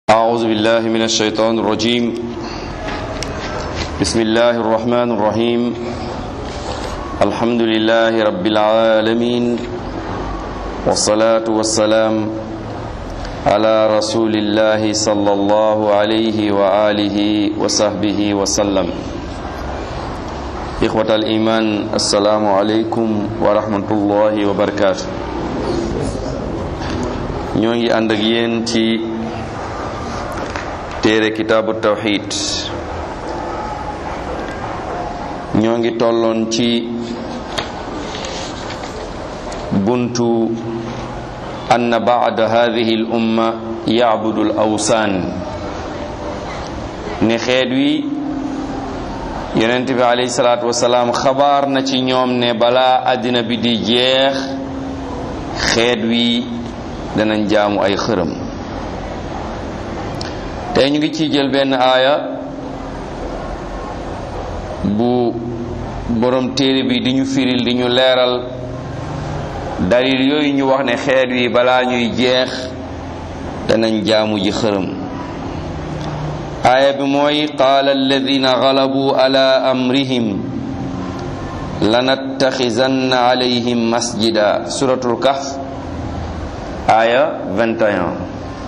أعوذ بالله من الشيطان الرجيم بسم الله الرحمن الرحيم الحمد لله رب العالمين والصلاة والسلام على رسول الله صلى الله عليه وآله وصحبه وسلم إخوة الإيمان السلام عليكم ورحمة الله وبركاته ñoo ngi ànd ak yéen ci téere kitaabu tawxid ñoo ngi tolloon ci buntu anna baada hadihi l umma yacbudu l awsaan ne xeet wi yonent bi alayhi salaatu wasalaam xabaar na ci ñoom ne balaa àddina bi di jeex xeet wi danañ jaamu ay xërëm tey ñu ngi ciy jël benn aaya bu borom téere bi di ñu firil di ñu leeral dalil yooyu ñu wax ne xeet wi balaa ñuy jeex danañ jaamu ji xërëm aaya bi mooy qaala alladina galabu ala amrihim lanattaxisanna alayhim masjida suratul kahf aaya 21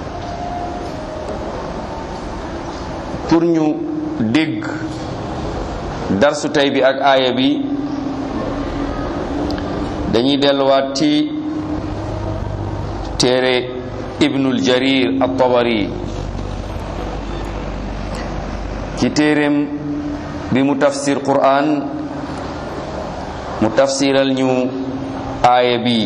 pour ñu dégg darsu tey bi ak aaya bi dañuy delluwaat ci téere ibnul jarir at-tabari ci téereem bi mu tafsir qur'an mu tafsiral ñu aaya bi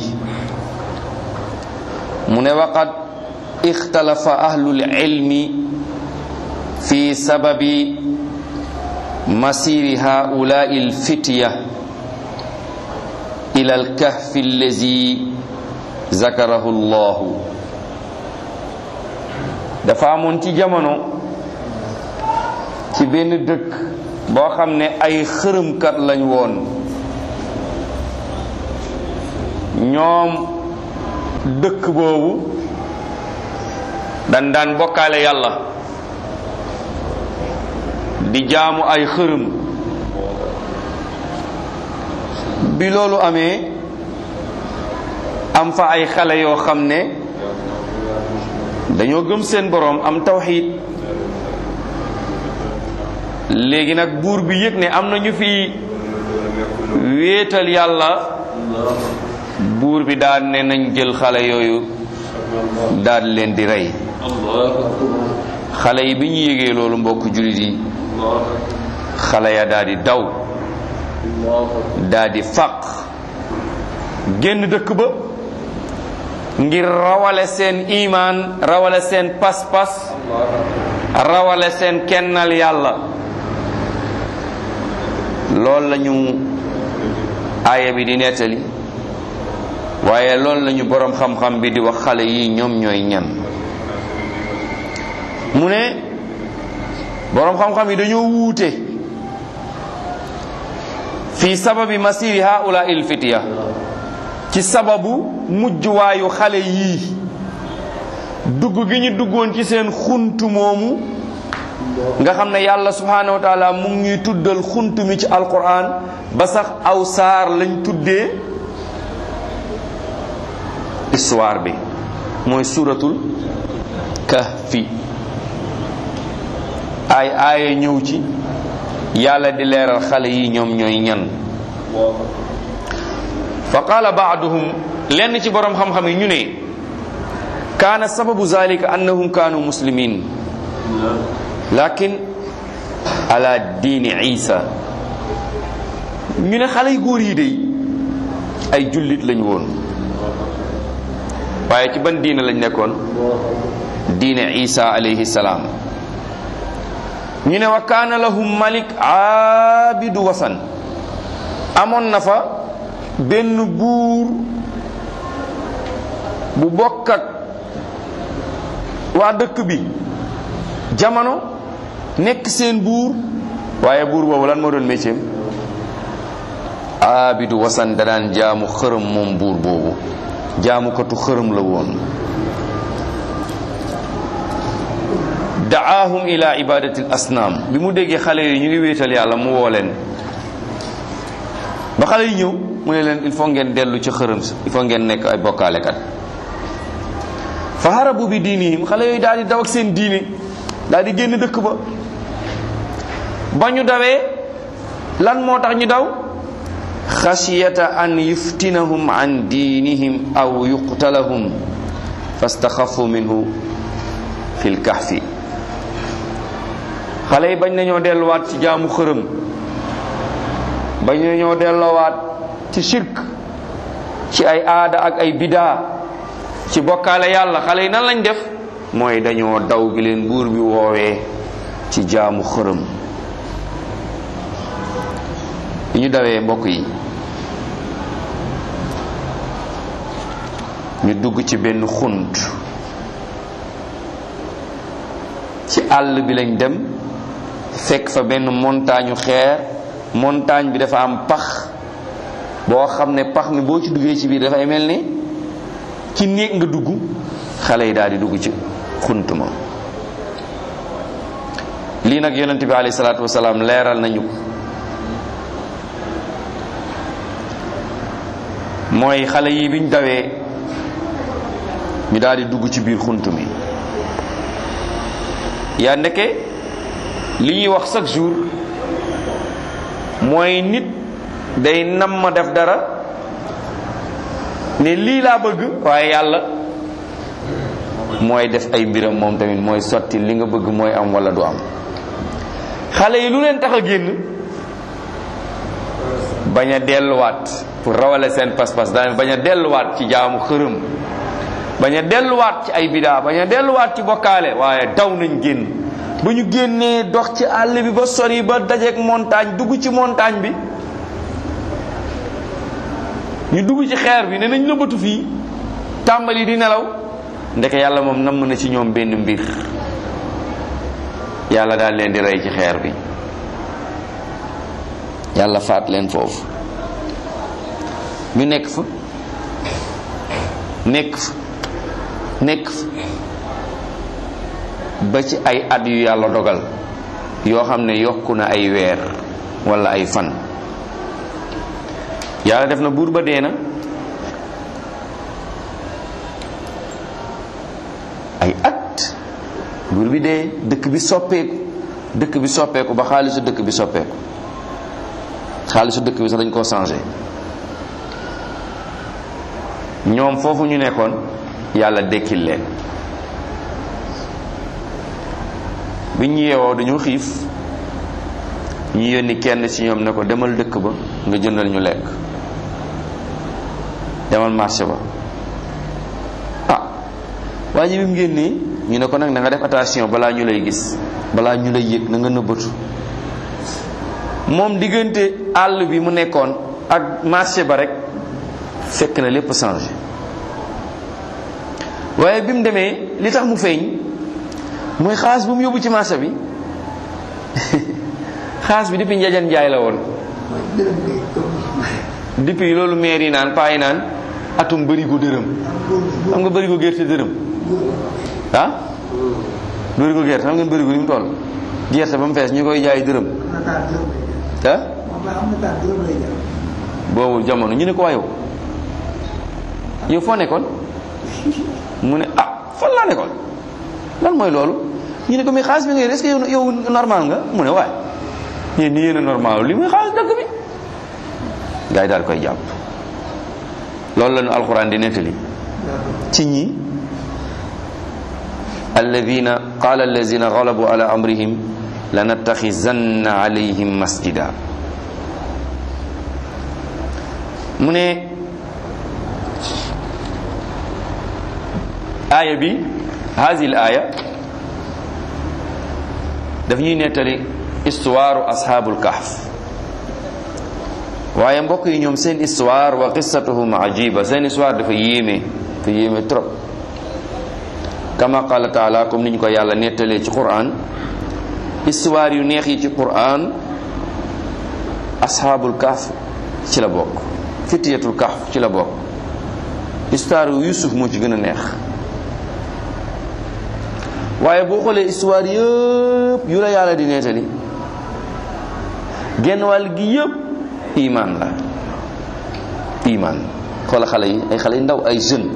mu ne waqad ixtalafa ahlul ilmi fi sababi masiri haulai alfitya ila alkahfi allazi zakarahu llahu dafa amoon ci jamono ci benn dëkk boo xam ne ay xërëmkat lañ woon ñoom dëkk boobu dan daan bokkaale yàlla di jaamu ay xërëm bi loolu amee am fa ay xale yoo xam ne dañoo gëm seen boroom am tawxiid léegi nag buur bi yëg ne am na ñu fi wéetal yàlla buur bi daan ne nañ jël xale yooyu daal leen di rey xale yi bi ñu yégee loolu mbokk jullit yi xale ya daal di daw daal di fàq génn dëkk ba ngir rawale seen imaan rawale seen pas-pas rawale seen kennal yàlla loolu lañu aaya bi di nettali waaye loolu lañu boroom xam-xam bi di wax xale yi ñoom ñooy ñan mu ne boroom xam-xam yi dañoo wuute fii sababi masiri haula il fitiya ci sababu mujjuwaayu xale yii dugg gi ñu duggoon ci seen xuntu moomu nga xam ne yàlla subhanahu wa taala mu ngi ñuy tuddal xuntu mi ci alquran ba sax aw saar lañ tuddee histoire bi mooy suratul kahfi ay aaya ñëw ci yàlla di leeral xale yi ñoom ñooy ñan fa qaala baaduhum lenn ci boroom xam-xam yi ñu ne kaana sababu zalika annahum kaanu muslimin lakin ala diini isa ñu ne xale yu góor yi de ay jullit lañ woon waaye ci ban diine lañ nekkoon diine isa alayhi salaam ñu ne wa kaana lahum malik aabidu wasan amoon na fa benn buur bu bokk ak waa dëkk bi jamono nekk seen buur waaye buur boobu lan moo doon métier aabidu wasan da daan jaamu xërëm moom buur boobu jaamukatu xërëm la woon daahum ila ibadati l asnaam bi mu déggee xale yi ñu ngi wéetal yàlla mu woo leen ba xale yi ñëw mu ne leen il faut ngeen dellu ci xërëm sa il faut ngeen nekk ay bokkaalekat fa harabu bi diinihim xale yooyu daal di daw ak seen diine daal di génn dëkk ba ba ñu dawee lan moo tax ñu daw xasiyata an yuftinahum an diinihim aw yuqtalahum fastaxafu minhu fi lkahfi xale yi bañ nañoo delluwaat ci jaamu xërëm bañ nañoo delloowaat ci shirk ci ay aada ak ay bidaa ci bokkaale yàlla xale yi nan lañ def mooy dañoo daw gi leen buur bi woowee ci jaamu xërëm bi ñu dawee mbokk yi ñu dugg ci benn xunt ci àll bi lañ dem fekk fa benn montagne xeer montagne bi dafa am pax boo xam ne pax mi boo ci duggee ci biir dafay mel ni ci néeg nga dugg xale yi daal di dugg ci xunt ma lii nag yonent bi alayhi salaatu wasalaam leeral nañu ko mooy xale yi biñ dawee ñu daal di dugg ci biir xunt mi yaa ndeke li ñuy wax chaque jour mooy nit day nam ma def dara ne lii laa bëgg waaye yàlla mooy def ay mbiram moom tamit mooy sotti li nga bëgg mooy am wala du am xale yi lu leen tax a génn bañ a delluwaat pour rawale seen pas-pas daan bañ a delluwaat ci jaamu xërëm bañ a delluwaat ci ay bidaa bañ a delluwaat ci bokkaale waaye daw nañ génn ba ñu génnee dox ci àll bi ba sori ba dajeek montagne dugg ci montagne bi ñu dugg ci xeer bi ne nañ nëbbatu fii tàmbali di nelaw ndeke yàlla moom namm na ci ñoom benn mbir yàlla daal leen di rey ci xeer bi yàlla faat leen foofu ñu nekk fa nekk fa nekk fa ba ci ay at yu yàlla dogal yoo xam ne yokku na ay weer wala ay fan yàlla def na buur ba dee na ay at buur bi dee dëkk bi soppeeku dëkk bi soppeeku ba xaalisu dëkk bi soppeeku xaalisu dëkk bi sax dañ koo changé ñoom foofu ñu nekkoon yàlla dekkil leen bi ñu yeewoo dañu xiif ñu yónni kenn ci ñoom ne ko demal dëkk ba nga jëndal ñu lekk demal marché ba ah waa ji bi mu génnee ñu ne ko nag na nga def attention balaa ñu lay gis balaa ñu lay yëg na nga nëbbatu moom diggante àll bi mu nekkoon ak marché ba rek fekk na lépp changé waaye bi mu demee li tax mu feeñ mooy xaas bu mu yóbbu ci marché bi xaas bi depuis njajan njaay la woon depuis loolu maire yi naan paa yi naan atum bërigo dërëm xam nga bërigo gerte dërëm ah bërigo gerte xam ngeen bërigo ni mu toll gerte ba mu fees ñu koy jaay dërëm ah boobu jamono ñu ne ko waa yow yow foo nekkoon mu ne ah fan laa nekkoon lan mooy loolu ñu ne ko mais xaalis bi nga est-ce que yow yow normal nga mu ne waaye yéen ni yéen a normal li muy xaalis dëkk bi gars yi daal koy jàpp loolu la ñu alxuraan di nettali ci ñi alladina qala alladina galabu ala amrihim lanattaxizanna alayhim masjida mu ne aaya bi hasil aaya daf ñuy nettali histoire ashabul kahf waaye mbokk yi ñoom seen histoire wa qissatuhum ajiba seen histoire dafa yéeme dafa yéeme trop kama qala taala comme ni ñu ko yàlla nettalee ci quran histoire yu neex yi ci quran ashabul kahf ci la bokk fitiyatul kahf ci la bokk histoire yu yusuf moo ci gën a neex waaye boo xoolee histoire yëpp yu la yàlla di nettali genn wàll gi yëpp iman la iman xoola xale yi ay xale yu ndaw ay jeunes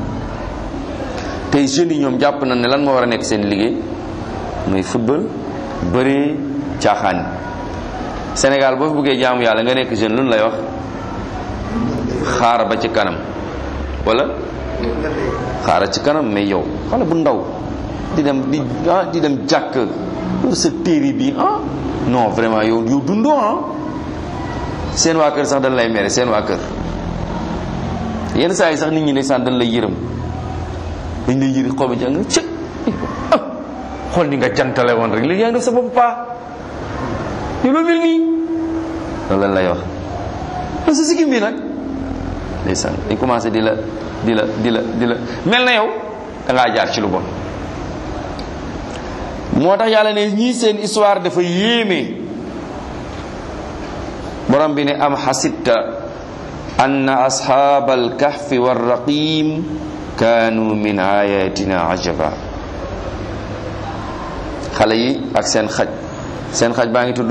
tey jeunes yi ñoom jàpp na ne lan moo war a nekk seen liggéey mooy football bëri caaxaan Sénégal boo fi bëggee jaamu yàlla nga nekk jeune lu lay wax xaar ba ci kanam wala xaaral ci kanam mais yow xale bu ndaw di dem di ah di dem jàkk loolu sa téere bi ah non vraiment yow yow dundoo ah seen waa kër sax dañ lay mere seen waa kër yenn saa yi sax nit ñi ne sax dañ lay yërëm dañ lay yëri xool ba jàng nga cëg xool ni nga jantale woon rek léegi yaa ngi def sa bopp paa yow loolu mel nii loolu lañ lay wax parce que sikkim bi nag ndeysaan dañ commencé di la di la di la di la mel na yow da ngaa jaar ci lu bon moo tax yàlla ne ñii seen histoire dafa yéeme borom bi ne am xasitta anna ashaabal kahfi war raqim kaanu min ayatina ajaba xale yi ak seen xaj seen xaj baa ngi tudd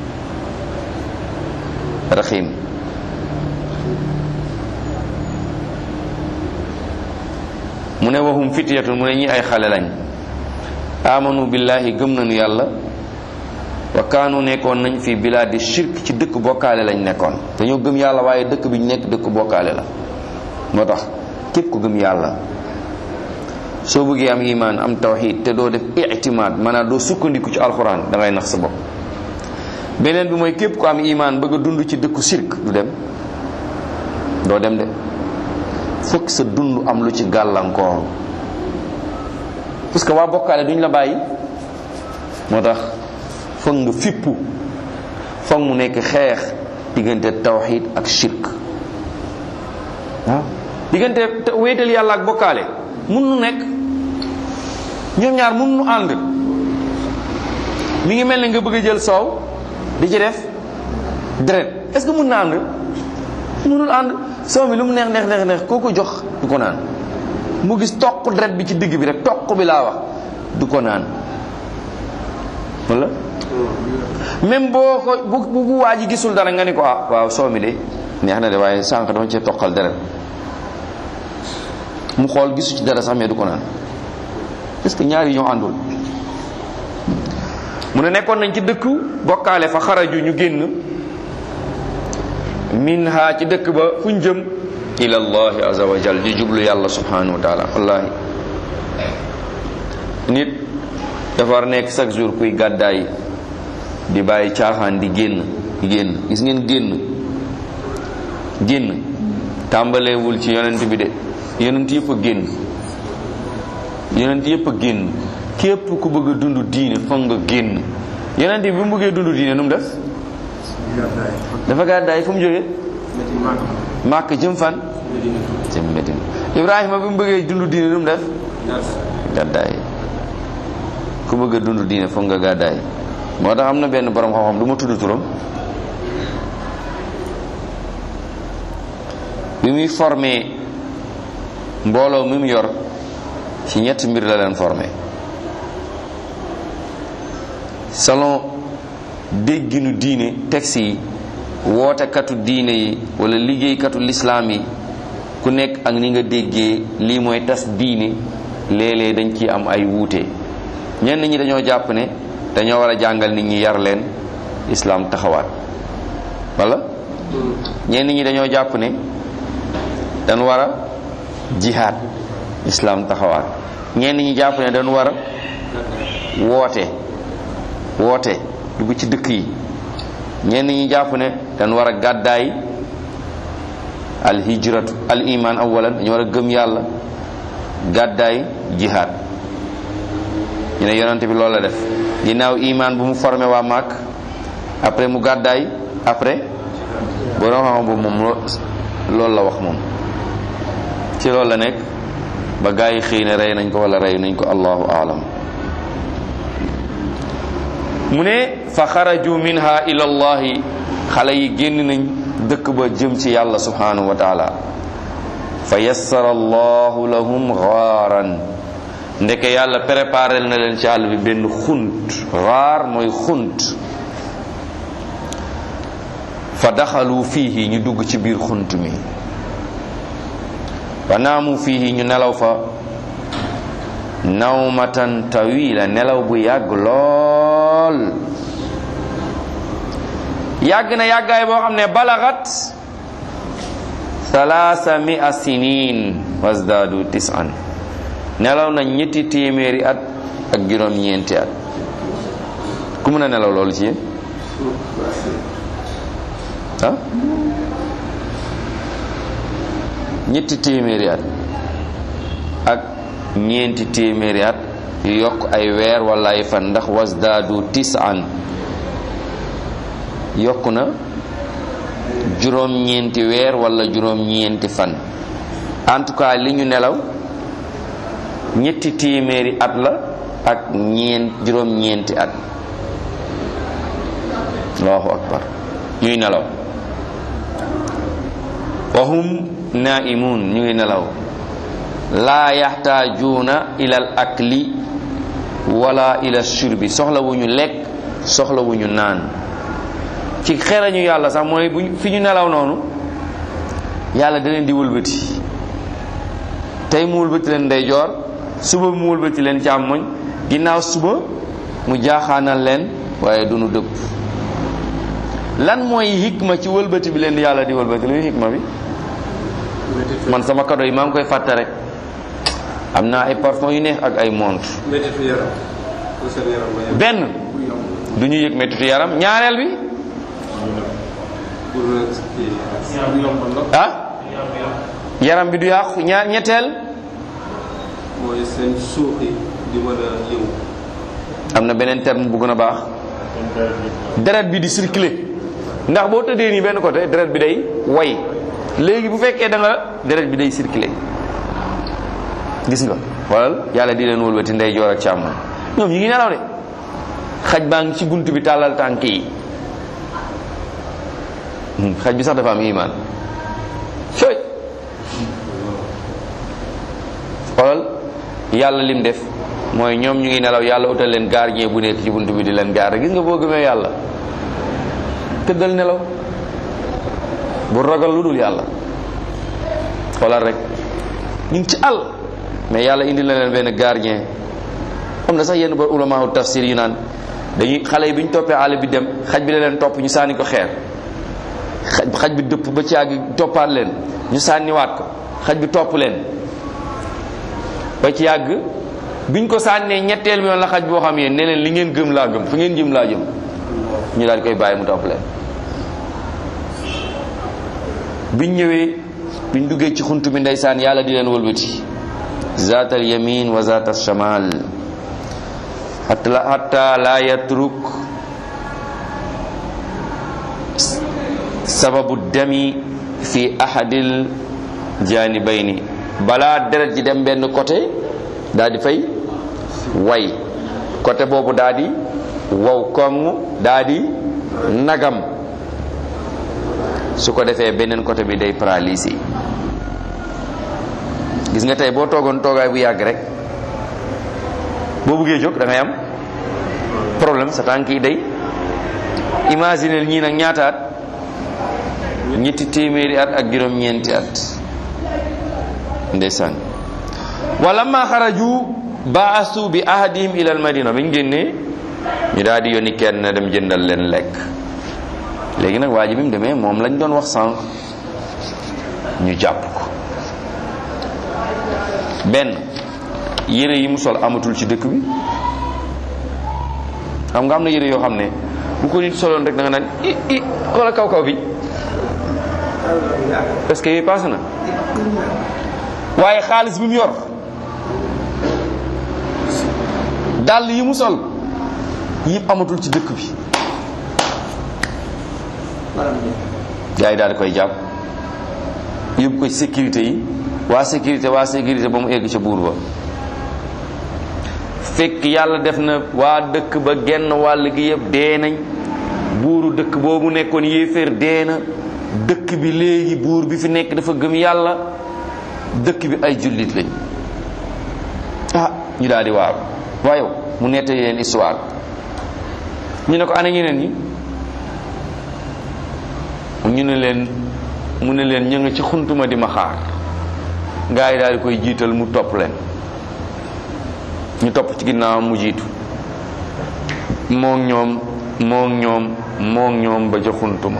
raxim mu ne waxum fityatun mu ne ñi ay xale lañ amanu billahi gëm nañu yàlla wa kaanu nekkoon nañ fi bilaadi shirk ci dëkk bokkaale lañ nekkoon dañoo gëm yàlla waaye dëkk bi ñu nekk dëkk bokkaale la moo tax képp ku gëm yàlla soo bëggee am iman am tawxid te doo def itimaad maanaam doo sukkandiku ci alxuraan da ngay nax sa bopp beneen bi mooy képp ku am iman bëgg a dund ci dëkku shirk du dem doo dem de fokk sa dund am lu ci gàllankoor parce que waa bokkaale duñ la bàyyi moo tax foog nga fippu foog mu nekk xeex diggante tawxid ak shirk waaw diggante wéetal yàlla ak bokkaale mun nu nekk ñoom ñaar mun nu ànd mi ngi mel ne nga bëgg a jël soow di ci def deret est-ce que mun na ànd munul ànd soow mi lu mu neex neex neex neex koo ko jox du ko naan mu gis toq deret bi ci digg bi rek toq bi laa wax du ko naan wala même boo ko bu bu waa ji gisul dara nga ni ko ah waaw soow mi de neex na de waaye sànq dama cee toqal deret mu xool gisu ci dara sax mais du ko naan est-ce que ñaari ñoo àndul mu ne nekkoon nañ ci dëkku bokkaale fa xaraju ñu génn minha ci dëkk ba fuñ jëm ila allahi azza wa jal di jublu yàlla subhanahu wa taala wallahi nit dafa war nekk chaque jour kuy gàddaay di bàyyi caaxaan di génn di génn gis ngeen génn génn tàmbaleewul ci yonent bi de yonent yëpp a génn yonent yëpp a génn képp ku bëgg a dund diine foog nga génn yonent bi bu mu bëggee dund diine nu mu def dafa gàddaay fu mu jógee màkk jëm fan jëm Medina Ibrahima bi mu bëggee dund diine nu mu def gàddaay ku bëgg a dund diine foog nga gàddaay moo tax am na benn borom xam-xam du ma tudd turam bi muy formé mbooloo mi mu yor ci ñetti mbir la leen formé selon dégginu diine texte yi wootekatu diine yi wala liggéeykatu lislaam yi ku nekk ak ni nga déggee lii mooy tas diine léeg-léeg dañ ci am ay wuute ñenn ñi dañoo jàpp ne dañoo war a jàngal nit ñi yar leen islaam taxawaat wala ñenn ñi dañoo jàpp ne dañ war a jihaad islaam taxawaat ñenn ñi jàpp ne dañ war a woote woote dugg ci dëkk yi ñenn ñi jàpp ne dañ war a gàddaay al hijratu al iman awalan dañu war a gëm yàlla gàddaay jihaad ñu ne yonante bi loolu la def ginnaaw iman bu mu formé waa Màkk après mu gàddaay après boo doon xam boobu moom loolu la wax moom ci loolu la nekk ba gaa yi xëy na rey nañ ko wala rey nañ ko allahu aalam mu ne fa xaraju minha ila allahi xale yi génn nañ dëkk ba jëm ci yàlla subhanahu wa taala fa yassara allahu lahum gaaran ndeke yàlla préparé na leen ci àll bi benn xunt raar mooy xunt fa daxalu fiihi ñu dugg ci biir xunt mi fa naamu fiihi ñu nelaw fa nawmatan tawila nelaw bu yàgg lool yàgg na yàggaay boo xam ne balagat salaasa mia sinin wasdaadu tisan nelaw na ñetti téeméeri at ak juróom ñeenti at ku mën a nelaw loolu ci yéen ah ñetti téeméeri at ak ñeenti téeméeri at yu yokk ay weer wala ay fan ndax wasdaadu tisan yokk na juróom-ñeenti weer wala juróom-ñeenti fan en tout cas li ñu nelaw ñetti téeméeri at la ak ñeent juróom-ñeenti at allahu akbar ñuy nelaw wahum naimun ñu ngi nelaw laa yaxtaajuuna ilal akli wala ila shurbi soxla wu ñu lekk soxla wu ñu naan ci xerañu yàlla sax mooy bu fi ñu nelaw noonu yàlla da leen di wëlbati tey mu wëlbati leen ndeyjoor suba mu wëlbati leen càmmoñ ginnaaw suba mu jaaxaanal leen waaye du nu dëpp lan mooy hikma ci wëlbati bi leen yàlla di wëlbati luy hikma bi man sama kado yi maa ngi koy fàtte rek am naa ay parfum yu neex ak ay montre benn du ñu yëg mettitu yaram ñaareel bi ah yaram bi du yàqu ñaar ñetteel mooy seen suux yi di mën a yëngu am na beneen terme bu gën a baax deret bi di circuler ndax boo tëddee nii benn côté deret bi day way léegi bu fekkee da nga deret bi day circuler gis nga xoolal yàlla di leen wëlbati ndey joor ak càmmoñ ñoom ñu ngi nelaw de xaj baa ngi ci bunt bi tàllal tànk yi xaj bi sax dafa am iman sooy xoolal yàlla lim def mooy ñoom ñu ngi nelaw yàlla utal leen gardien bu nekk ci bunt bi di leen garder gis nga boo gëmee yàlla tëddal nelaw bu ragal lu dul yàlla xoolal rek ñu ngi ci àll mais yàlla indi na leen benn gardien am na sax yenn ba ulamaahu tafsir yu naan dañuy xale yi bi ñu toppee àll bi dem xaj bi la leen topp ñu sànni ko xeer xaj xaj bi dëpp ba ci yàgg toppaat leen ñu sànniwaat ko xaj bi topp leen ba ci yàgg biñ ko sànnee ñetteel mi yoon la xaj boo xam yéen ne leen li ngeen gëm laa gëm fi ngeen jëm laa jëm ñu daal di koy bàyyi mu topp leen biñ ñëwee biñ duggee ci xunt bi ndeysaan yàlla di leen wëlbati zaatal yamin wa zaatal shamal hatta la yatruk sababu dami fi ahadil janibayni balaa deret ji dem benn côté daal di fay way côté boobu daal di wow koŋ daal di nagam su ko defee beneen côté bi day paralysé gis nga tey boo toogoon toogaay bu yàgg rek boo buggee jóg da ngay am problème sa tànk yi day imaginer ñii nag ñaata at ñetti téeméeri at ak juróom-ñeenti at ndeysaan wala ma xaraju baasu bi ahadihim ila al madina bi ñu génnee ñu daal di yónni kenn dem jëndal leen lekk léegi nag waa ji bi mu demee moom lañ doon wax sànq ñu jàpp ko benn yére yi mu sol amatul ci dëkk bi xam nga am na yére yoo xam ne bu ko nit soloon rek da nga naan i i wala kaw kaw bi parce que yooyu passé na waaye xaalis bi mu yor dàll yi mu sol yëpp amatul ci dëkk bi gars yi daal di koy jàpp yóbbu ko ci sécurité yi waa sécurité waa sécurité ba mu egg ca buur ba fekk yàlla def na waa dëkk ba genn wàll gi yëpp dee nañ buuru dëkk boobu nekkoon yéeféer dee na dëkk bi léegi buur bi fi nekk dafa gëm yàlla dëkk bi ay jullit lañ ah ñu daal di waaw waaye yow mu nettali leen histoire ñu ne ko ana ñeneen ñi ñu ne leen mu ne leen ñu nga ci xuntuma di ma xaar gaa yi daal di koy jiital mu topp leen ñu topp ci ginnaaw mu jiitu moo ñoom moo ñoom moo ñoom ba ca xuntuma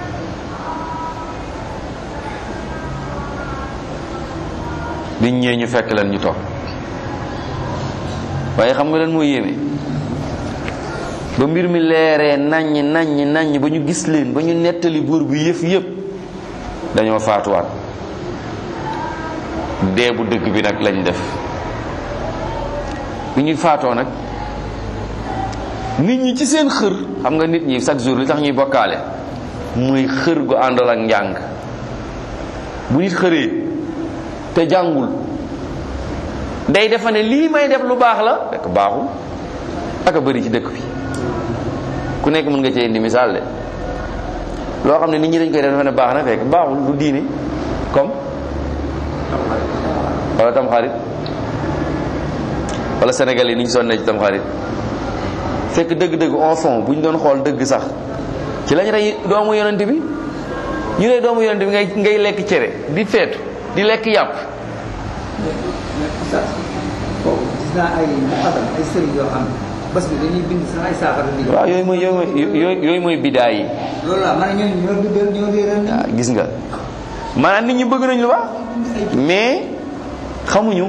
biñ ñëwee ñu fekk leen ñu toog waaye xam nga leen moo yéeme ba mbir mi leeree naññ naññ naññ ba ñu gis leen ba ñu nettali buur bi yëf yëpp dañoo faatuwaat dee bu dëgg bi nag lañ def bi ñuy faatoo nag nit ñi ci seen xër xam nga nit ñi chaque jour li tax ñuy bokkaale muy xër gu àndal ak njàng bu nit xëree te jàngul day defa ne lii may def lu baax la fekk baaxul ak a bëri ci dëkk bi ku nekk mën nga cee indi misaal de loo xam ne nit ñi dañ koy def dafa ne baax na fekk baaxul du diine comme wala tamxarit wala Sénégal yi ni ñu sonnee ci tamxarit fekk dëgg-dëgg en fond bu ñu doon xool dëgg sax ci lañ rey doomu yonent bi ñu ne doomu yonent bi ngay ngay lekk cere di feetu di lekk yàpp boobu gis naa ay muqaddam ay sëriñ yoo xam ne bés bi dañuy bind sax ay saafara di waaw yooyu mooy yooyu mooy yooyu yooyu mooy bidaa yi loolu la man ñooñu ñoo dëggal ñoo réeral nit waaw gis nga maanaam nit ñi bëgg nañ lu baax mais xamuñu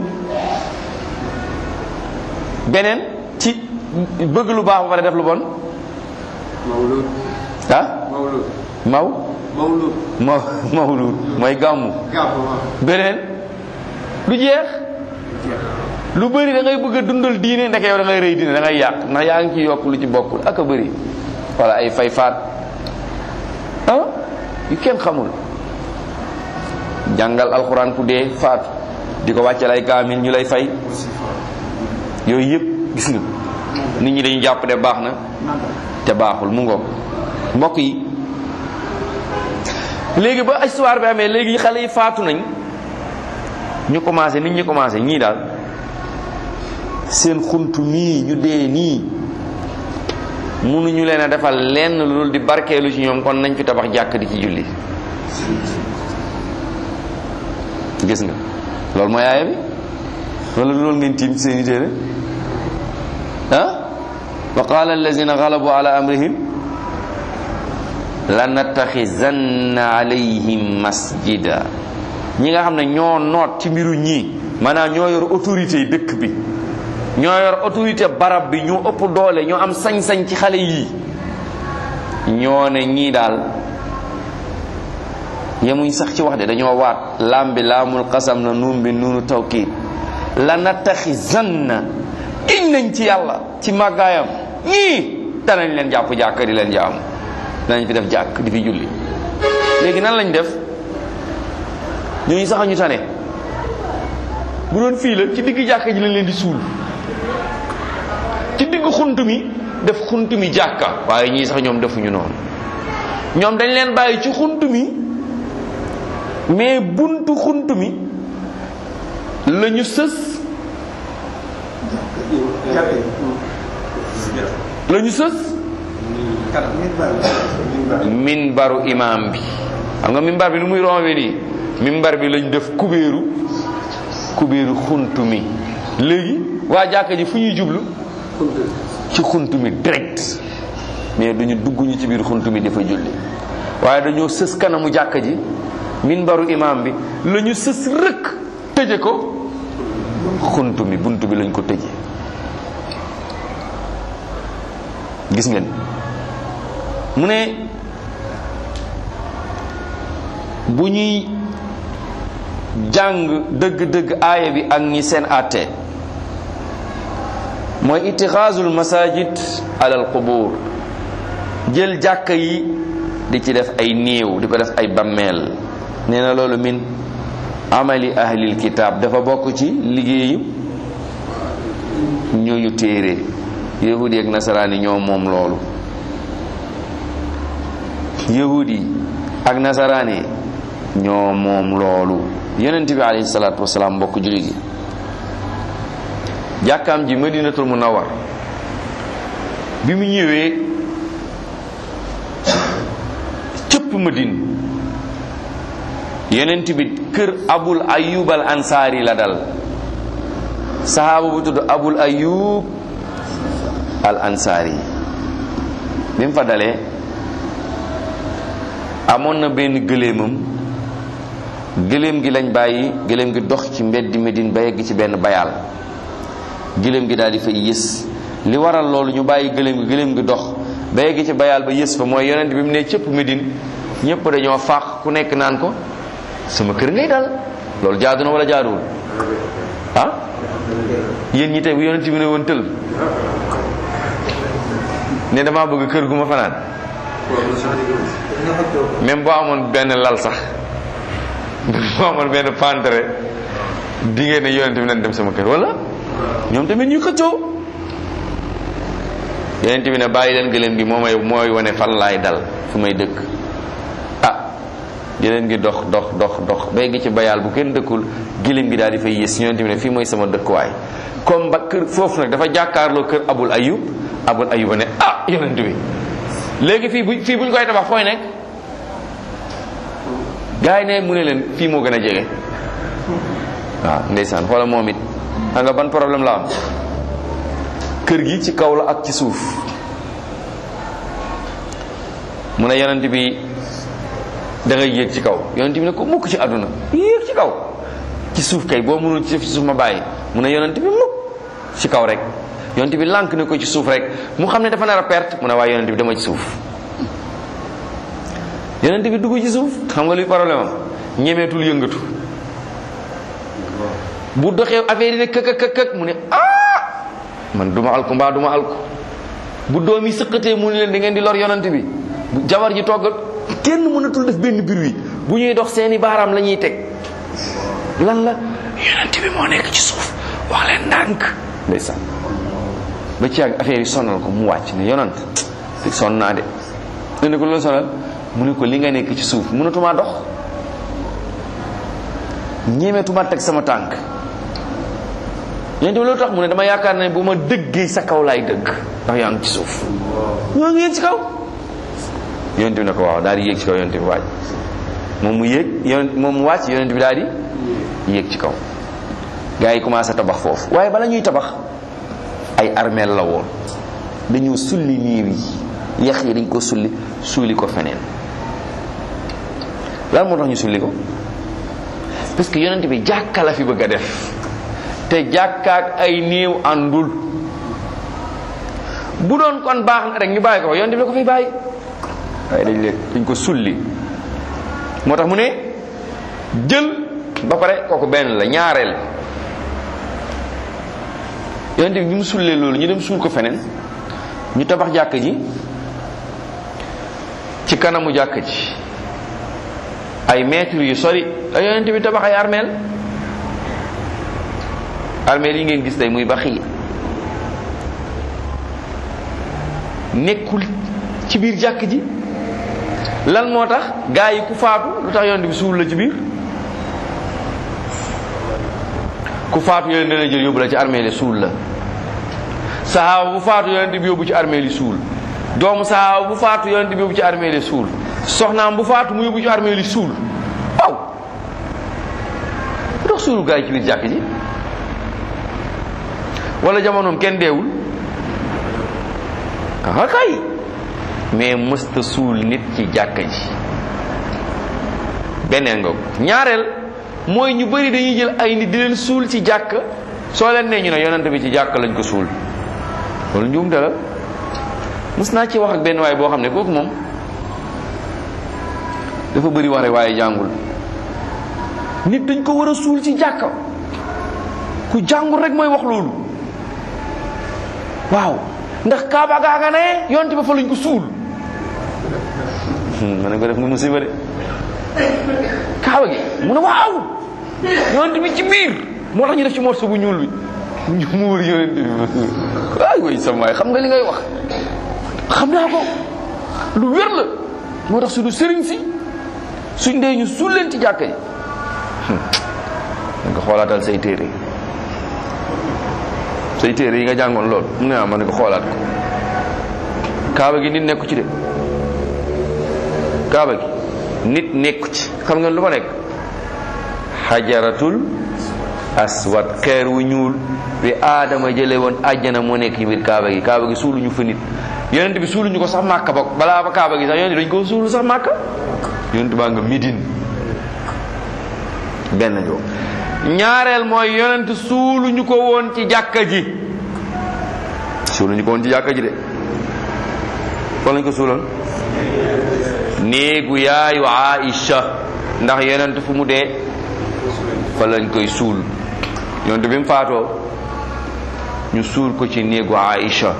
beneen ci bëgg lu baax ba pare def lu bon mawlud ah mawlud maw mawlud maw mawlud mooy gàmmu gàpp waaw beneen lu jeex lu bëri da ngay bëgg a dundal diine ndeke yow da ngay rëy diine da ngay yàq ndax yaa ngi ci yokk lu ci bokkul ak a bëri wala ay fay faat ah yu kenn xamul jàngal alxuraan ku dee faatu di ko wàccal ay kaamil ñu lay fay yooyu yëpp gis nga nit ñi dañu jàpp ne baax na te baaxul mu ngoog mbokk yi léegi ba histoire bi amee léegi xale yi faatu nañ ñu commencé nit ñi commencé ñii daal seen xuntu mii ñu dee nii mënuñu leen a defal lenn lu dul di barkeelu ci ñoom kon nañ fi tabax jàkk di ci julli gis nga loolu mooy aaya bi wala loolu ngeen tiim ci seen i téere ah wa qala allazina galabu ala amrihim lanattaxizanna alayhim masjida ñi nga xam ne ñoo noot ci mbiru ñii maanaam ñoo yor autorité yi dëkk bi ñoo yor autorité barab bi ñoo ëpp doole ñoo am sañ-sañ ci xale yii ñoo ne ñii daal yemuñ sax ci wax de dañoo waat laam bi laamul xasam na nuun bi nuunu tawkiid la nattaxizanna iñ nañ ci yàlla ci màggaayam ñii danañ leen jàpp jàkk di leen jaamu danañ fi def jàkk di fi julli léegi nan lañ def ñooñu sax ñu tane bu doon fii la ci digg jàkka ji lañ leen di suul ci digg xunt mi def xunt mi jàkka waaye ñii sax ñoom defuñu noonu ñoom dañ leen bàyyi ci xunt mi mais buntu xunt mi la ñu sës la ñu sës minbaru imam bi xam nga minbar bi nu muy rombe nii minbar bi lañ def kubéeru kubéeru xunt mi léegi waa jàkka ji fu ñuy jublu ci xunt mi direct mais duñu dugg ñu ci biir xunt mi dafa julli waaye dañoo sës kanamu jàkka ji minbaru imam bi la ñu sës rëkk tëje ko xunt mi bunt bi lañ ko tëje gis ngeen mu ne bu ñuy jàng dëgg-dëgg aaya bi ak ñi seen àtte mooy itixaasul masajid alal qubur jël jàkka yi di ci def ay néew di ko def ay bammeel nee na loolu min amali ahlil kitaab dafa bokk ci liggéeyu ñooñu téere yahudi ak nasaraani ñoo moom loolu yahudi ak nasaraani ñoo moom loolu yonent bi alayhi salaatu wasalaam mbokk jullit yi jàkkaam ji madinatul munawwar bi mu ñëwee cëpp madine yonent bi kër abul ayub al ansaari la dal sahaaba bu tudd abul ayub al ansaari bi mu fa dalee amoon na benn gëléemam gëléem gi lañ bàyyi gëléem gi dox ci mbeddi Medine ba yegg ci benn bayaal gëléem gi daal di fay yës li waral loolu ñu bàyyi gëléem gi gëléem gi dox ba yegg ci bayaal ba yës fa mooy yonent bi mu ne cëpp Medine ñëpp dañoo faax ku nekk naan ko sama kër ngay dal loolu jaadu na wala jaaduwul ah yéen ñi tey bu yonent bi ne woon tël ne damaa bëgg kër gu ma fanaan même boo amoon benn lal sax boo amoon benn pantere di ngeen ne yonent bi nañ dem sama kër wala ñoom tamit ñu xëccoo yonent bi ne bàyyi leen gëléem gi moo may mooy wane fan laay dal fu may dëkk ah gëléem gi dox dox dox dox bay gi ci bayaal bu kenn dëkkul gëléem gi daal di fay yées yonent bi ne fii mooy sama dëkkuwaay comme ba kër foofu nag dafa jàkkaarloo kër abul ayub abul ayuba ne ah yonent bi léegi fii bu fii bu ñu koy tabax fooy nekk gars yi ne mu ne leen fii moo gën a jege waaw ndeysaan xoola moom it xam nga ban problème la am kër gi ci kaw la ak ci suuf mu ne yonent bi da ngay yéeg ci kaw yonent bi ne ko mukk ci àdduna yéeg ci kaw ci suuf kay boo mënul ci suuf ma bàyyi mu ne yonent bi mukk ci kaw rek yonent bi lànk ne ko ci suuf rek mu xam ne dafa nar a perte mu ne waaye yonent bi dama ci suuf yonent bi dugg ci suuf xam nga luy problème am ñemeetul yëngatu bu doxee affaire yi ne këk këk këk mu ne ah man duma alku mbaa duma alku bu doom yi sëqatee mu ne leen da ngeen di lor yonent bi bu jabar ji toggal kenn mënatul def benn bruit bu ñuy dox seeni baaraam la ñuy teg lan la yonent bi moo nekk ci suuf wax leen ndànk ndeysaan ba ci ak affaire yi sonal ko mu wàcc ne yonant sonn naa de ne ne ko loolu sonal mu ne ko li nga nekk ci suuf mënatumaa dox ñemeetuma teg sama tànk yonent bi loolu tax mu ne dama yaakaar ne bu ma dëggee sa kaw laay dëgg ndax yaa ngi ci suuf ñoo ngi yéeg ci kaw yonent bi ne ko waaw daal di yéeg ci kaw yonent bi wàcc moom mu yéeg yonent moom mu wàcc yonent bi daal di yéeg ci kaw gars yi commencé tabax foofu waaye bala ñuy tabax ay armeel la woon dañoo sulli niir yi yax yi dañ ko sulli suuli ko feneen lan moo tax ñu sulli ko parce que yonent bi jàkka la fi bëgg a def te jàkkaak ay néew àndul bu doon kon baax na rek ñu bàyyi ko yonent bi la ko fay bàyyi waaye dañ leen dañ ko sulli moo tax mu ne jël ba pare kooku benn la ñaareel yonent bi bi mu sullee loolu ñu dem suul ko feneen ñu tabax jàkk ji ci kanamu jàkk ji ay mètres yu sori la yonent bi tabax ay armeel armeel yi ngeen gis tey muy baxi nekkul ci biir jàkk ji lan moo tax gaa yi ku faatu lu tax yonent bi suul la ci biir ku faatu yonent dana jël yóbbu la ci armeel yi suul la sahaaba bu faatu yonent bi yóbbu ci armeel yi suul doomu sahaaba bu faatu yonent bi yóbbu ci armeel yi suul soxnaam bu faatu mu yóbbu ci armeel yi suul waaw lu tax suulu gaa yi ci biir jàkk ji wala jamonoom kenn deewul kaa kay mais mësta suul nit ci jàkka ji beneen nga ñaareel mooy ñu bari dañuy jël ay nit di leen suul ci jàkk soo leen nee ñu ne yonent bi ci jàkk lañ ko suul loolu njuumte la mës naa ci wax ak benn waay boo xam ne kooku moom dafa bëri wax rek waaye jàngul nit dañ ko war a suul ci jàkka ku jàngul rek mooy wax loolu waaw ndax kaaba gaa nga ne yonent ba fa lañ ko suul ma ne ko def nga musiba de kaaba gi mu ne waaw yonent bi ci biir moo tax ñu def ci morceau bu ñuul bi ñu muur yonent bi ay way sama waay xam nga li ngay wax xam naa ko lu wér la moo tax suñu sëriñ si suñ dee ñu suul leen ci jàkka yi da nga xoolaatal say téere say téere yi nga jàngoon loolu mu ne ah ma ne ko xoolaat ko kaaba gi nit nekku ci de kaaba gi nit nekku ci xam ngeen lu fa nekk xajaratul aswad xeer wu ñuul bi aadama jële woon àjjana moo nekk ci biir kaaba gi kaaba gi suuluñu fa nit yonent bi suuluñu ko sax màkka bokk balaa ba kaaba gi sax yonent dañ ko suulu sax màkka yonent baa nga midin benn joo ñaareel mooy yonent suuluñu ko woon ci jàkka ji suuluñu ko woon ci jàkka ji de kon lañ ko suuloon néegu yaayu Aïcha ndax yonent fu mu dee fa lañ koy suul yonent bi mu faatoo ñu suul ko ci néegu Aïcha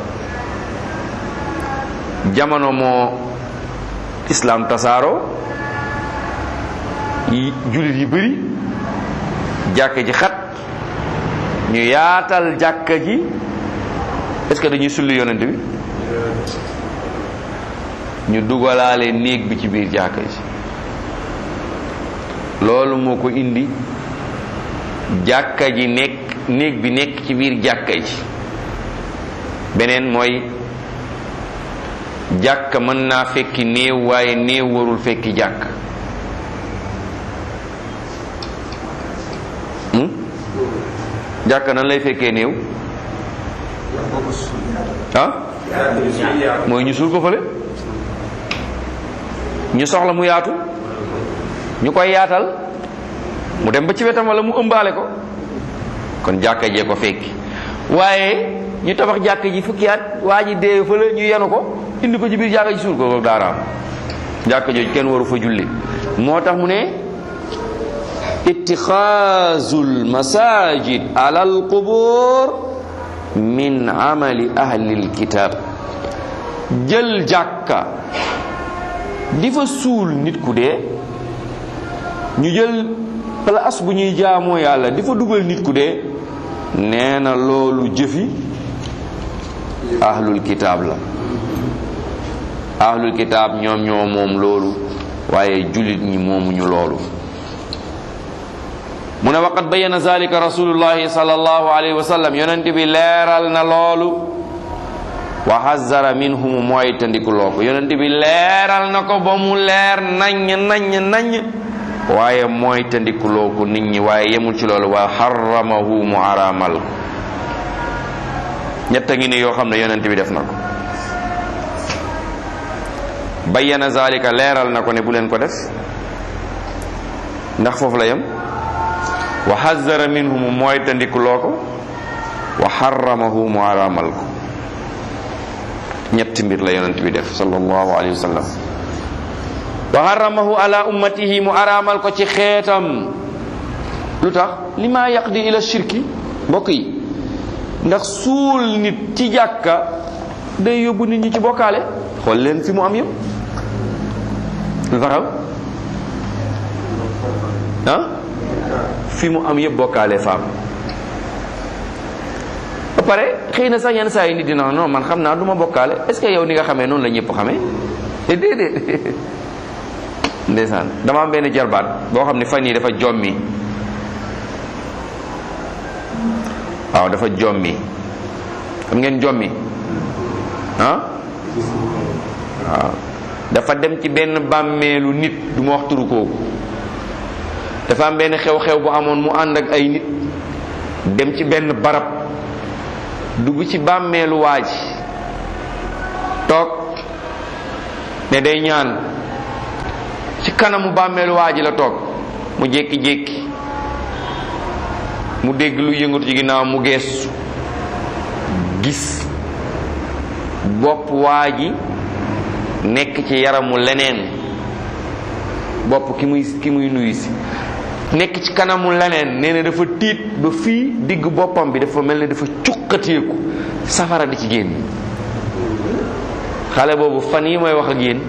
jamono moo islam tasaaro yi jullit yi bëri jàkka ji xat ñu yaatal jàkka ji est-ce que dañuy sulli yonent bi ñu dugalaale néeg bi ci biir jàkka ji loolu moo ko indi jàkka ji nekk néeg bi nekk ci biir jàkka ji beneen mooy jàkka mën naa fekki néew waaye néew warul fekki jàkk jàkka nan lay fekkee néew ah mooy ñu suul ko fële ñu soxla mu yaatu ñu koy yaatal mu dem ba ci wetam wala mu ëmbaale ko kon jàkka jee ko fekki waaye ñu tabax jàkka ji fukki at waa ji dee fële ñu yenu ko indi ko ci biir jàkka ji suul ko loolu daaraam jàkka jooju kenn waru fa julli moo tax mu ne ittixaazul masajid ala al qubur min amali ahlil kitab jël jàkka di fa suul nit ku dee ñu jël place bu ñuy jaamoo yàlla di fa dugal nit ku dee nee na loolu jëfi ahlul kitaab la ahlul kitaab ñoom ñoo moom loolu waaye jullit ñi moomuñu loolu mu ne waqad bayyana zalika rasulullahi sallallahu alayhi wa sallam yonent bi leeral na loolu wa hazzara minhum mooy tandikuloo ko yonent bi leeral na ko ba mu leer naññ naññ naññ waaye mooy tandikuloo ko nit ñi waaye yemul ci loolu wa harramahu mu araamal ko ñett a ngi ne yoo xam ne yonent bi def na ko bayyana zalika leeral na ko ne bu leen ko def ndax foofu la yem wa hazzara minhum mooy tandikuloo ko wa harramahu mu araamal ko ñetti mbir la yonent bi def sallallahu alayhi wa sallam wa harramahu ala ummatihi mu araamal ko ci xeetam lu tax li maa yaqdi ila shirki mbokk yi ndax suul nit ci jàkka day yóbbu nit ñi ci bokkaale xool leen fi mu am yëpp lu taxaw ah fi mu am yëpp bokkaale faam ba pare xëy na sax yenn saa yi nit dina non man xam naa du ma bokkaale est ce que yow ni nga xamee noonu la ñëpp xamee te déedéet ndeysaan dama am benn jarbaat boo xam ne fan yii dafa jommi waaw dafa jommi xam ngeen jommi ah waaw dafa dem ci benn bàmmeelu nit du ma wax turu kooku dafa am benn xew-xew bu amoon mu ànd ak ay nit dem ci benn barab dugg ci bàmmeelu waa ji toog ne day ñaan ci kanamu bàmmeelu waa ji la toog mu jékki-jékki mu dégg lu yëngatu ci ginnaaw mu geesu gis bopp waa ji nekk ci yaramu leneen bopp ki muy ki muy nuyu si nekk ci kanamu leneen nee na dafa tiit ba fii digg boppam bi dafa mel ne dafa cuqateeku safara di ci génn xale boobu fan yi mooy wax ak yéen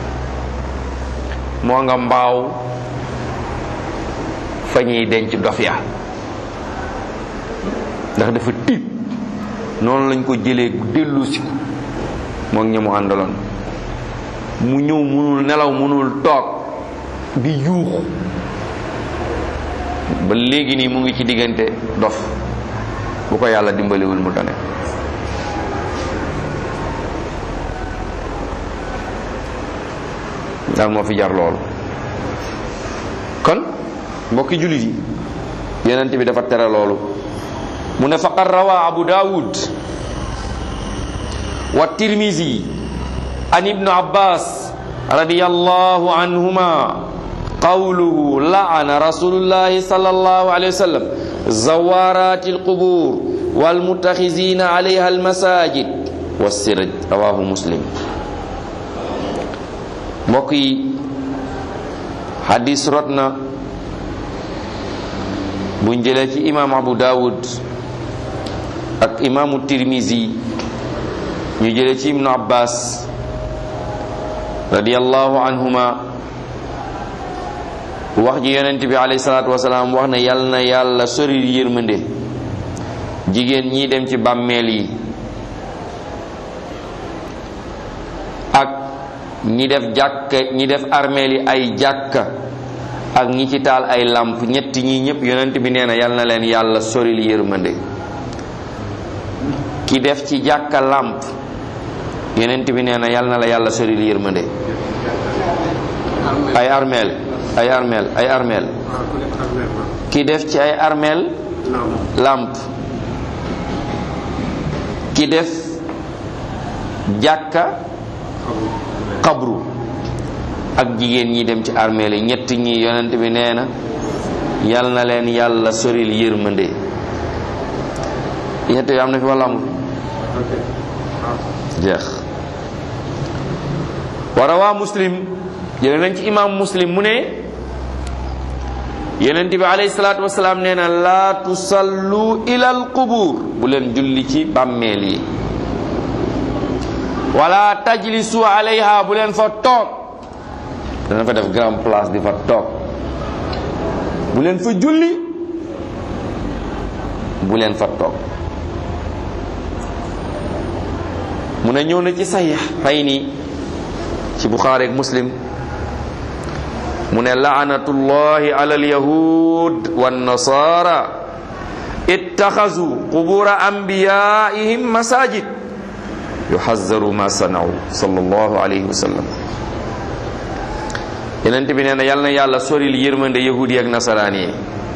moo nga mbaaw fa ñuy denc dof ya ndax dafa tiit noonu lañ ko jëlee dellu si ko moo ngi ñamu àndaloon mu ñëw munul nelaw munul toog di yuuxu ba léegi nii mu ngi ci diggante dof bu ko yàlla dimbaliwul mu tane daal moo fi jar loolu kon mbokki jullit yi yonent bi dafa tere loolu mu ne faqad rawa abu daawud wa tirmisi an ibnu abbas radiyallahu anhuma qawluhu la'ana rasulullahi sallallahu alayhi wa sallam zawarati alqubur walmutakhizina alayha almasajid wassiraj rawahu muslim mbokk yi hadis rot na buñ jëlee ci imam abu dawud ak imaamu tirmisi ñu jëlee ci ibnu abbas radiyallahu anhuma wax ji yonent bi alayhi salaatu wasalaam wax na yal na yàlla sori yërmande jigéen ñi dem ci bàmmeel yi ak ñi def jàkka ñi def armeel yi ay jàkka ak ñi ci taal ay làmp ñetti ñi ñëpp yonent bi nee na yal na leen yàlla soril yërmande ki def ci jàkka làmp yonent bi nee na yal na la yàlla soril yërmande ay armeel ay armeel ay armeel ki def ci ay armeel làmp ki def jàkka xabru ak jigéen ñi dem ci armeel yi ñett ñi yonent bi nee na yal na leen yàlla soril yërmande ñett yi am na fi walla amul jeex wa rawaa muslim jële nañ ci imam muslim mu ne yonent bi alayhi salaatu wasalaam nee na laa tusallu ila al qubur bu leen julli ci bàmmeel yi wala tajlisu alayha bu leen fa toog dana fa def grand place di fa toog bu leen fa julli bu leen fa toog mu ne ñëw na ci saxiix fay nii ci buxaari ak muslim mu ne laanatullahi ala alyahud wannasara ittaxazu qubura anbiyaihim masajid yuxazaru ma sanaw sallallahu alayhi wa sallam yenent bi nee na yal na yàlla soril yërmande yahudi yi ak nasaraan yi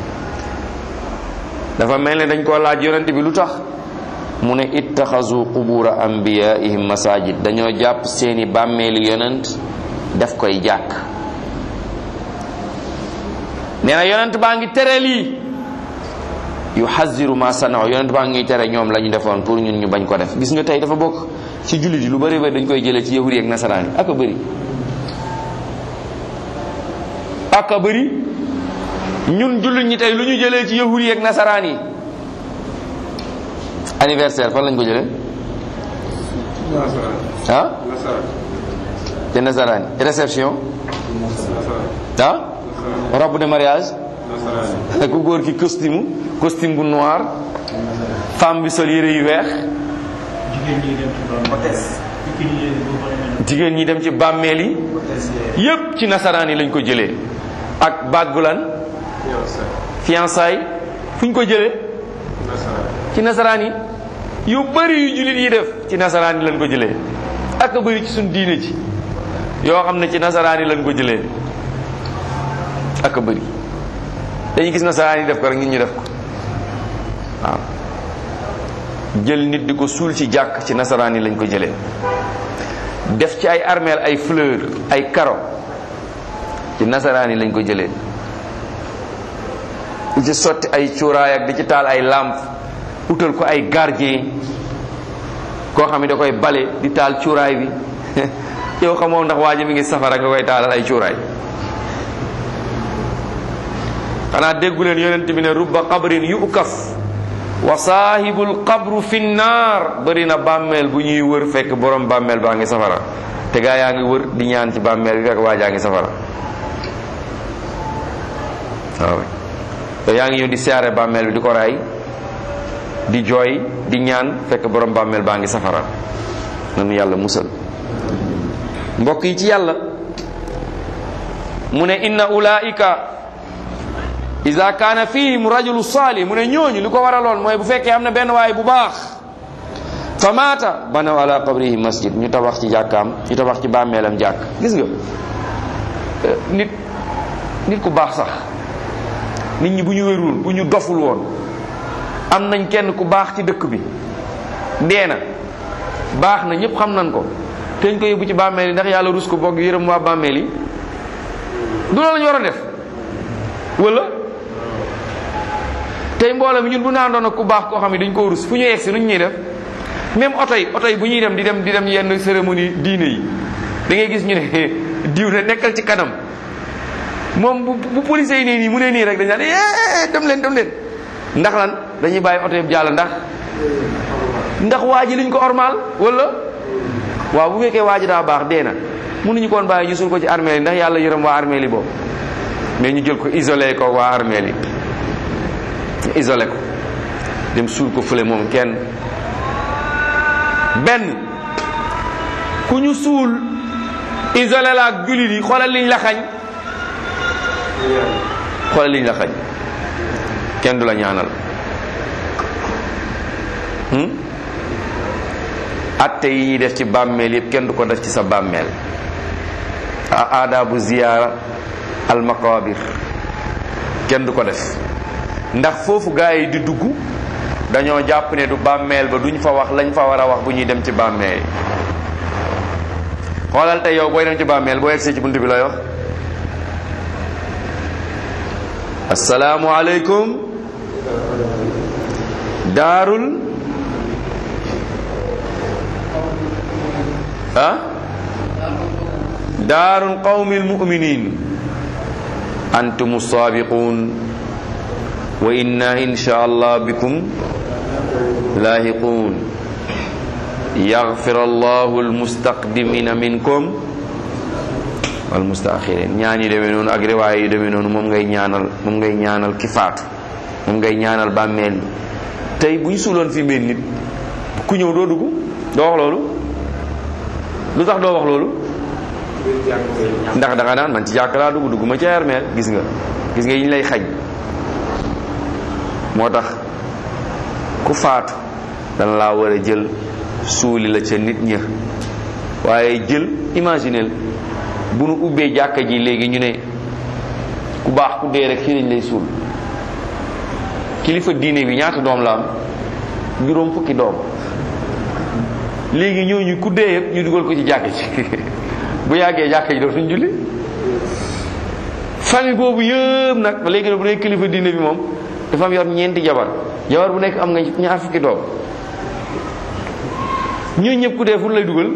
dafa mel ne dañ koo laaj yonent bi lu tax mu ne ittaxazu qubura anbiyaihim masajid dañoo jàpp seeni bàmmeeli yonent def koy jàkk nee na yonent baa ngi tere lii yu xaziru ma sanaw yonent baa ngi tere ñoom la ñu defoon pour ñun ñu bañ ko def gis nga tey dafa bokk ci jullit yi lu bëri bëri dañ koy jëlee ci yahudi ak nasaraan yi ak a bëri ak a bëri ñun jullit ñi tey lu ñu jëlee ci yahudi ak nasaraan yi anniversaire fan lañ ko jëlee ah te nasaraan yi réception ah robe de mariage ku góor ki costume costume bu noir femme bi sol yére yu weex jigéen ñi dem ci bàmmeel yi yépp ci nasaraan yi lañ ko jëlee ak bàggulan fiançailles fu ñu ko jëlee ci nasaraan yi yu bëri yu jullit yi def ci nasaraan yi lañ ko jëlee ak a bëri ci suñ diine ci yoo xam ne ci nasaraan yi lañ ko jëlee ak a bëri dañuy gis nasaraan yi def ko rek nit ñu def ko waaw jël nit di ko suul ci jàkk ci nasaraan yi lañ ko jëlee def ci ay armeel ay fleur ay karo ci nasaraan yi lañ ko jëlee di ci sotti ay cuuraay ak di ci taal ay làmp utal ko ay gardien koo xam ne da koy bale di taal cuuraay bi yow xamoo ndax waa ji mi ngi safara nga koy taalal ay cuuraay xanaa déggu leen yonent bi ne rubba qabrin yukaf wa saahibul qabru fi naar bëri na bàmmeel bu ñuy wër fekk borom bàmmeel baa ngi safara te gaa yaa ngi wër di ñaan ci bàmmeel bi fekk waa jaa ngi safara waaw te yaa ngi ñëw di siyaare bàmmeel bi di ko raay di jooy di ñaan fekk borom bàmmeel baa ngi safara nanu yàlla musal mbokk yi ci yàlla mu ne inna ulaika ida kaana fihim rajulu salih mu ne ñooñu li ko waraloon mooy bu fekkee am na benn waay bu baax fa maata banaw ala qabrihi masjid ñu tabax ci jàkkaam ñu tabax ci bàmmeelam jàkk gis nga nit nit ku baax sax nit ñi bu ñu wérul bu ñu doful woon am nañ kenn ku baax ci dëkk bi dee na baax na ñëpp xam nañ ko teñ ko yóbbu ci bàmmeel yi ndax yàlla rus ko bokk yërëm waa bàmmeel yi du loolu lañu war a def wala tey mbooloo mi ñun bu naan doon ak ku baax koo xam ne dañ koo rus fu ñu egsi nu ñuy def même oto yi oto yi bu ñuy dem di dem di dem yenn cérémonie diine yi da ngay gis ñu ne diw ne nekkal ci kanam moom bu bu police yi nii nii mu ne nii rek dañ naan eh dem leen dem leen ndax lan dañuy bàyyi oto yëpp jàll ndax ndax waa ji liñ ko ormal wala waaw bu fekkee waa ji daa baax dee na mënuñu koon bàyyi ñu suul ko ci armeel yi ndax yàlla yërëm waa armeel yi boobu mais ñu jël ko isolé ko waa armeel yi ñu isolé ko dem suul ko fële moom kenn benn ku ñu suul isolé la ak jullit yi xoolal liñ la xañ xoolal liñ la xañ kenn du la ñaanal atte yi ñuy def ci bàmmeel yëpp kenn du ko def ci sa bàmmeel aadaabu ziyaara al maqabir kenn du ko def ndax foofu gaa yi di dugg dañoo jàpp ne du bàmmeel ba duñ fa wax lañ fa war a wax bu ñuy dem ci bàmmeel yi xoolal tey yow booy dem ci bàmmeel boo egsee ci bunt bi lay wax asalaamu aleykum daarul ah daarul qawmi almuminin antum saabiqun wa inna insha allah bikum laahiqun yaghfir allahu almustaqdimina minkum wal mustaaxirin ñaan yi demee noonu ak riwaay yi demee noonu moom ngay ñaanal moom ngay ñaanal ki faatu moom ngay ñaanal bàmmeel yi tey bu ñu suuloon fi mel nit ku ñëw doo dugg doo wax loolu lu tax doo wax loolu ndax da nga naan man ci jàkk laa dugg dugg ma ci armeel gis nga gis nga yi ñu lay xañ moo tax ku faatu dana laa war a jël suuli la ca nit ña waaye jël imaginel bu nu ubbee jàkka ji léegi ñu ne ku baax ku dee rek fii lañ lay suul kilifa diine bi ñaata doom la am juróom fukki doom léegi ñooñu ku dee yëpp ñu dugal ko ci jàkka ji bu yàggee jàkka ji dootuñ julli famille boobu yëpp nag léegi nag bu nekk kilifa diine bi moom dafa am yor ñeenti jabar jabar bu nekk am nga ñaar fukki doom ñooñu ñëpp ku dee fu lay dugal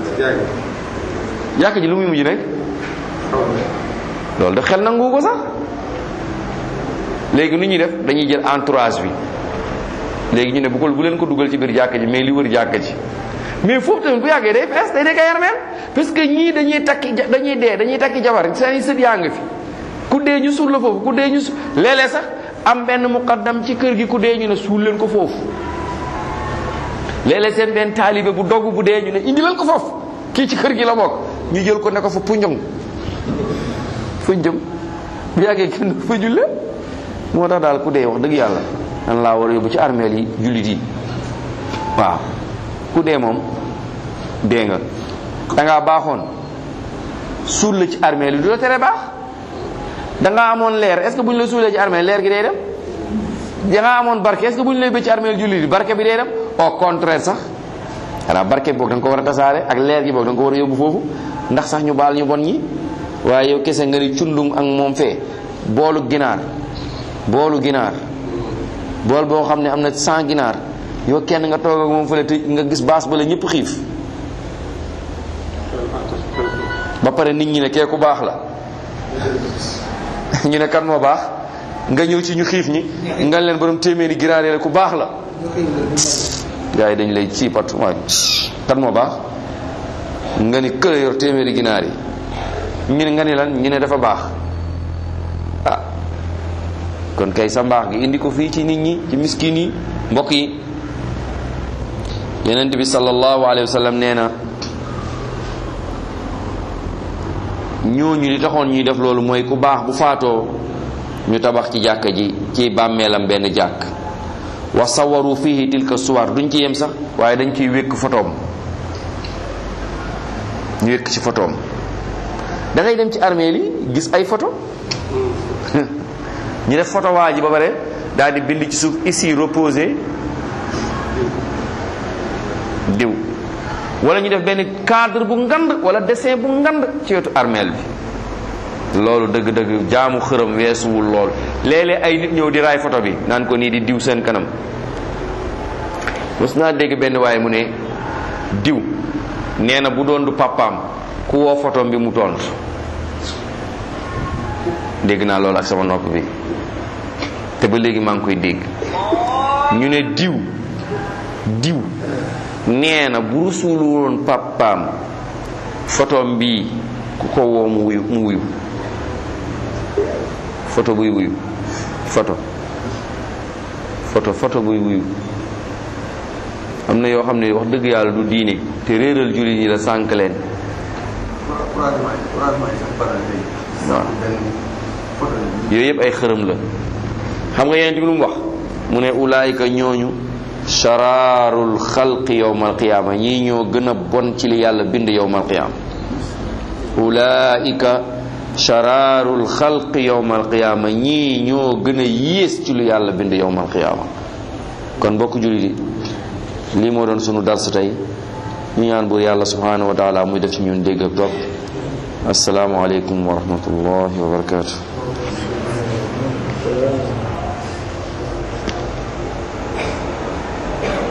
jàkka ji lu muy mujj nekk loolu da xel nangu ko sax léegi nu ñuy def dañuy jël entourage bi léegi ñu ne bu ko bu leen ko dugal ci biir jàkka ji mais li wër jàkka ji mais foofu tamit bu yàggee day fees day nekk ay armeel parce que ñii dañuy takki dañuy dee dañuy takki jabar seen i sët yaa nga fi ku dee ñu suul la foofu ku dee ñu su léeg-léeg sax am benn muqaddam ci kër gi ku dee ñu ne suul leen ko foofu léeg-léeg seen benn taalibe bu dogg bu dee ñu ne indi leen ko foofu kii ci kër gi la bokk ñu jël ko ne ko fa punjong fa jëm bu yàggee kenn fa julle moo tax daal ku dee wax dëgg yàlla dan laa war a yóbbu ci armeel yi jullit yi waaw ku dee moom dee nga dangaa baaxoon suul la ci armeel yi du la tere baax dangaa amoon leer est ce que bu ñu la suulee ci armeel leer gi day dem dangaa amoon barke est ce que bu ñu lay bëcc ci armeel jullit yi barke bi day dem au contraire sax xanaa barke boog da nga ko war a tasaare ak leer gi boog da nga ko war a yóbbu foofu ndax sax ñu baal ñu bon ñi waaye yow kese nga ni cundung ak moom fee boolu ginaar boolu ginaar bool boo xam ne am na 100 ginaar yow kenn nga toog ak moom fële te nga gis baas ba la ñëpp xiif ba pare nit ñi ne kee ku baax la ñu ne kan moo baax nga ñëw ci ñu xiif ñi nga leen borom téeméeri ginaar yi ku baax la gars yi dañ lay ci pat waay kan moo baax nga ni këla yor téeméeri ginaar yi ñu ne nga ni lan ñu ne dafa baax ah kon kay sa mbaax gi indi ko fii ci nit ñi ci miskin yi mbokk yi yonent bi sallallahu alayhi wa sallam nee na ñooñu li taxoon ñuy def loolu mooy ku baax bu faatoo ñu tabax ci jàkka ji ci bàmmeelam benn jàkk wa sawaru fihi tilka suwar duñ ci yem sax waaye dañ ciy wékk photoom ñu wékk ci photoom da ngay dem ci armeel yi gis ay photo ñu def photo waa ji ba pare daal di bind ci suuf ici reposé diw wala ñu def benn cadre bu ngand wala dessin bu ngand ci wetu armeel bi loolu dëgg-dëgg jaamu xërëm weesuwul lool léeg-léeg ay nit ñëw di raay photo bi naan ko nii di diw seen kanam mos naa dégg benn waaye mu ne diw nee na bu doon du papaam ku woo photom bi mu tontu dégg naa loolu ak sama nopp bi te ba léegi maa ngi koy dégg ñu ne diw diw nee na bu rusulu woon papaam photom bi ku ko woo mu wuyu mu wuyu photo buy wuyu photo photo photo buy wuyu am na yoo xam ne wax dëgg yàlla du diine te réeral jullit ñi la sànk leen waaw yooyu yëpp ay xërëm la xam nga yeneen bi lu mu wax mu ne ulaayika ñooñu sharaarul xalqi yowmal qiyaama ñii ñoo gën a bon ci li yàlla bind yowmal qiyaama ulaayika sharaarul xalqi yowmal qiyaama ñii ñoo gën a yées ci lu yàlla bind yowmal qiyaama kon bokk jullit yi lii moo doon sunu dars tey ñu ñaan buur yàlla subhanahu wa taala muy def ci ñun dégg ak topp assalaamu aleykum wa rahmatullahi wa barakatuh